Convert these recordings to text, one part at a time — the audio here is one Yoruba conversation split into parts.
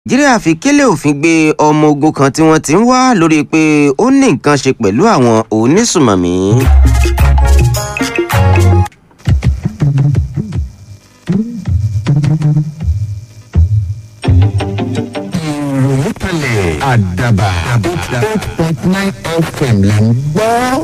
nàìjíríà fi kélé òfin gbé ọmọ ogun kan tí wọ́n ti ń wá lórí pé ó ní nǹkan ṣe pẹ̀lú àwọn onísùmọ̀mí. ìròyìn kalẹ̀ àdàbà eight point nine fm là ń gbọ́.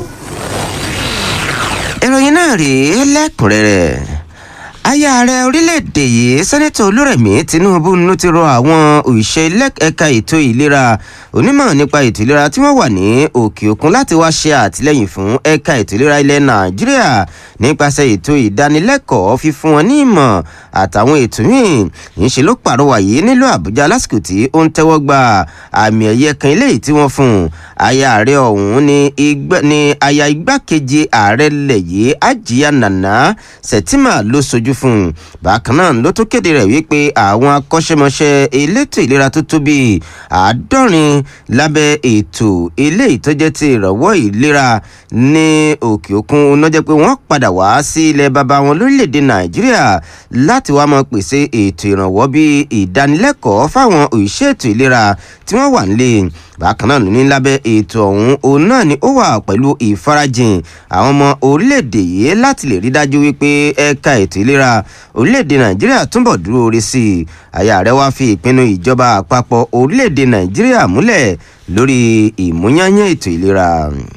ìròyìn náà rèé lẹ́kùnrẹ́rẹ́ aya ààrẹ orílẹ̀-èdè yìí sẹ́nẹ́tọ̀ olúrẹ̀mí tinubu ló ti rọ àwọn òṣìṣẹ́ ẹ̀ka ètò ìlera onímọ̀ nípa ètò ìlera tí wọ́n wà ní òkè òkun láti wá ṣe àtìlẹ́yìn fún ẹ̀ka ètò ìlera ilẹ̀ nàìjíríà nípasẹ̀ ètò ìdánilẹ́kọ̀ọ́ fífún wọn ní ìmọ̀ àtàwọn ètò míì ńṣe ló pàrọwà yìí nílùú àbújá lásìkò tí ó ń tẹ́wọ́ gba àmì ẹ̀yẹ kan eléyìí tí wọ́n fún un aya ààrẹ ọ̀hún ni aya igbákejì ààrẹ lẹ̀ yìí ajiya nana sẹ̀tìmà ló sojú fún un bákan náà ló tún kéde rẹ̀ wípé àwọn akọ́ṣẹ́mọṣẹ́ elétò ìlera tó tó bíi àádọ́rin lábẹ́ ètò eléyìí tó jẹ́ ti ìrànwọ́ ìlera ní òkè òkun náà jẹ́ pé wọ́n padà wá sí ilẹ̀ baba wọn lórílẹ̀‐èdè nàìjíríà láti wá máa pèsè ètò ìrànwọ́ bíi ìdánilẹ́kọ̀ọ́ fáwọn òṣìṣẹ́ ètò ìlera tí wọ́n wà nílé bákan náà ní lábẹ́ ètò ọ̀hún òun náà ni ó wà pẹ̀lú ìfarajìn àwọn ọmọ orílẹ̀-èdè yìí láti lè rí dájú wípé ẹ̀ka ètò ìlera orílẹ̀-èdè nàìjíríà túnbọ̀ dúró orí sí i àyà rẹ̀ wá fi ìpinnu ìjọba àpapọ̀ orílẹ̀-èdè nàìjíríà múlẹ̀ lórí ìmúyányán ètò ìlera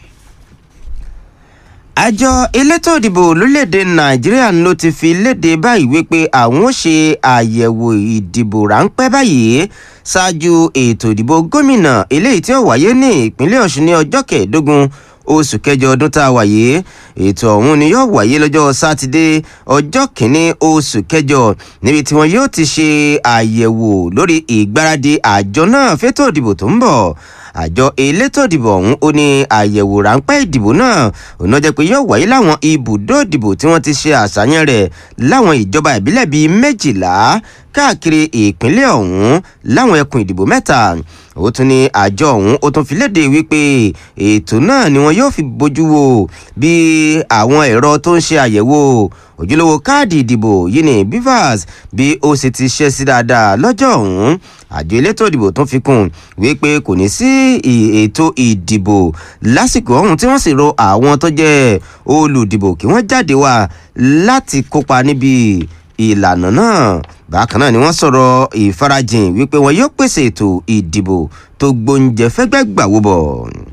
àjọ elétò ìdìbò lórílẹ̀‐èdè nàìjíríà ló ti fi léde báyìí wípé àwọn ó ṣe àyẹ̀wò ìdìbò ráńpẹ́ báyìí ṣáájú ètò ìdìbò gómìnà eléyìí tí ó wáyé ní ìpínlẹ̀ ọ̀ṣun ní ọjọ́ kẹẹ̀ẹ́dógún oṣù kẹjọ ọdún tá a wáyé ètò ọ̀hún ni yóò wáyé lọ́jọ́ sátidé ọjọ́ kìíní oṣù kẹjọ níbi tí wọn yóò ti ṣe àyẹ̀wò lórí ìgbáradì àjọ náà fétò ìdìbò tó ń bọ̀ àjọ elétò ìdìbò ọ̀hún ó ní àyẹ̀wò ráńpẹ́ ìdìbò náà òun jẹ́ pé yóò wáyé láwọn ibùdó ìdìbò tí wọ́n ti ṣe àṣàyàn rẹ̀ láwọn ìjọba ìbílẹ̀ bíi méjìlá káàkiri ìpínlẹ̀ ọ̀hún láwọn ẹkùn ìdìbò mẹ́ta ó tún ní àjọ ọ̀hún ó tún fi léde wípé ètò náà ni wọn yóò fi bójú wo bí àwọn ẹ̀rọ tó ń ṣe àyẹ̀wò ojúlówó káàdì ìdìbò yìí ní bivas bí ó sì ti ṣe sí dáadáa lọ́jọ́ ọ̀hún àjọ elétò ìdìbò tún fi kún wípé kò ní sí ètò ìdìbò lásìkò ọ̀hún tí wọ́n sì ro àwọn tó jẹ́ olùdìbò kí wọ́n jáde wá láti kópa níbi ìlànà náà bákan náà ni wọ́n sọ̀rọ̀ ìfarajìn wípé wọn yóò pèsè ètò ìdìbò tó gbóúnjẹ fẹ́gbẹ́ gbàwó bọ̀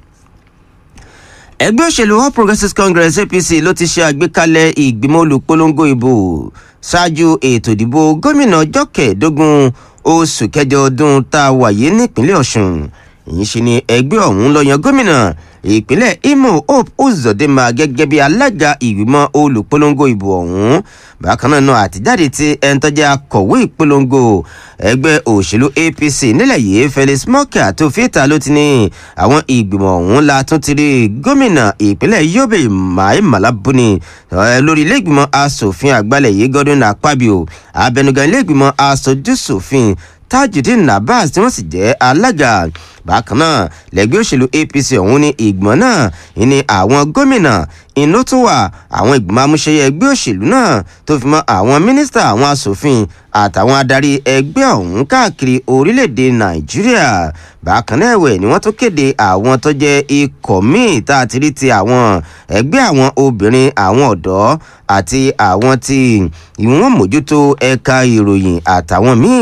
ẹgbẹ́ òṣèlú all progressives congress apc ló ti ṣe àgbékalẹ̀ ìgbìmọ̀ olùpolongo ìbò ṣáájú ètò ìdìbò gómìnà ọjọ́ kẹẹ̀ẹ́dógún oṣù kẹjọ ọdún tá a wáyé nípínlẹ̀ ọ̀ṣun èyí ṣe ni ẹgbẹ́ ọ̀hún lọ yan gómìnà ìpínlẹ̀ imo hope uzodinma gẹ́gẹ́ bí alága ìgbìmọ̀ olùpolongo ìbò ọ̀hún bákan náà náà àtijáde tí ẹni tó jẹ́ akọ̀wé ìpolongo ẹgbẹ́ òṣèlú apc nílẹ̀ yìí felix mọ́kà tó fìtà ló ti ní àwọn ìgbìmọ̀ ọ̀hún la tún ti rí gómìnà ìpínlẹ̀ yobe mai malabuni lórí ilé ìgbìmọ̀ asòfin àgbàlẹ̀ yìí godwin akpabio abẹnugan ilé ìgbìmọ̀ asojúsòfin tajudeen nabas tí wọ́n sì jẹ́ alága bákan náà lẹ́gbẹ́ òṣèlú apc ọ̀hún ní ìgbìmọ̀ náà ní àwọn gómìnà inú tún wà àwọn ìgbìmọ̀ amúṣẹyẹ ẹgbẹ́ òṣèlú náà tó fi mọ́ àwọn mínísítà àwọn asòfin àtàwọn adarí ẹgbẹ́ ọ̀hún káàkiri orílẹ̀-èdè nàìjíríà bákan náà ẹ̀wẹ̀ ni wọ́n tún kéde àwọn tó jẹ́ ikọ̀ míì tá a ti rí ti àwọn ẹgbẹ́ àwọn obìnrin àwọn ọ̀dọ́ àti àwọn tí ìwọ̀n mójútó ẹ̀ka ìròyìn àtàwọn míì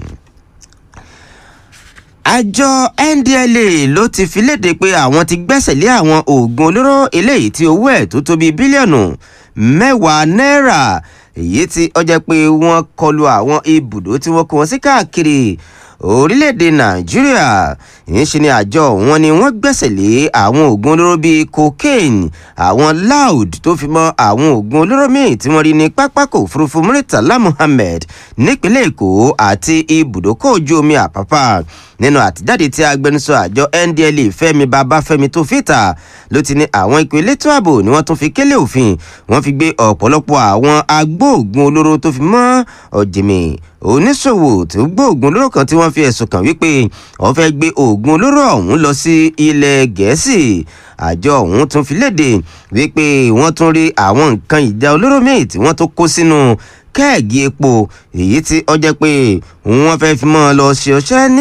àjọ ndla ló ti fi léde pé àwọn ti gbẹ́sẹ̀ lé àwọn oògùn olóró eléyìí tí owó ẹ̀ tó tó bíi bílíọ̀nù mẹ́wàá náírà èyí tí ó jẹ́ pé wọ́n kọlu àwọn ibùdó tí wọ́n kó wọn sí káàkiri orílẹ̀-èdè nàìjíríà ìyẹn ṣe ni àjọ wọn ni wọ́n gbẹ́sẹ̀ lé àwọn oògùn olóró bíi cocaine àwọn loud tó fi mọ́ àwọn oògùn olóró míì tí wọ́n rí ní pápákọ̀ òfurufú muritala muhammed nípínlẹ̀ èkó àti ibùdókọ̀ ojú omi àpápá nínú àtijáde tí agbẹnusọ àjọ ndla fẹmi babafẹmi tó fìtà ló ti ní àwọn ikọ̀ elétò ààbò ni wọ́n tún fi kélé òfin wọ́n fi gbé ọ̀pọ̀lọpọ̀ àwọn agbóògùn olóró tó fi mọ́ ọ̀jìmì oníṣòwò tí ó gbóògùn olóró kan tí wọ́n fi ẹ̀sùn kàn wípé wọ́n fẹ́ gbé oògùn olóró ọ̀hún lọ sí ilẹ̀ gẹ̀ẹ́sì àjọ ọ̀hún tún fi léde wípé wọ́n tún rí àwọn nǹkan ìjà olóró míì tí wọ́n tó kó sínú kẹ́ẹ̀gì epo èyí tí ó jẹ́ pé wọ́n fẹ́ fi mọ́ ọ lọ ṣe ọṣẹ́ ní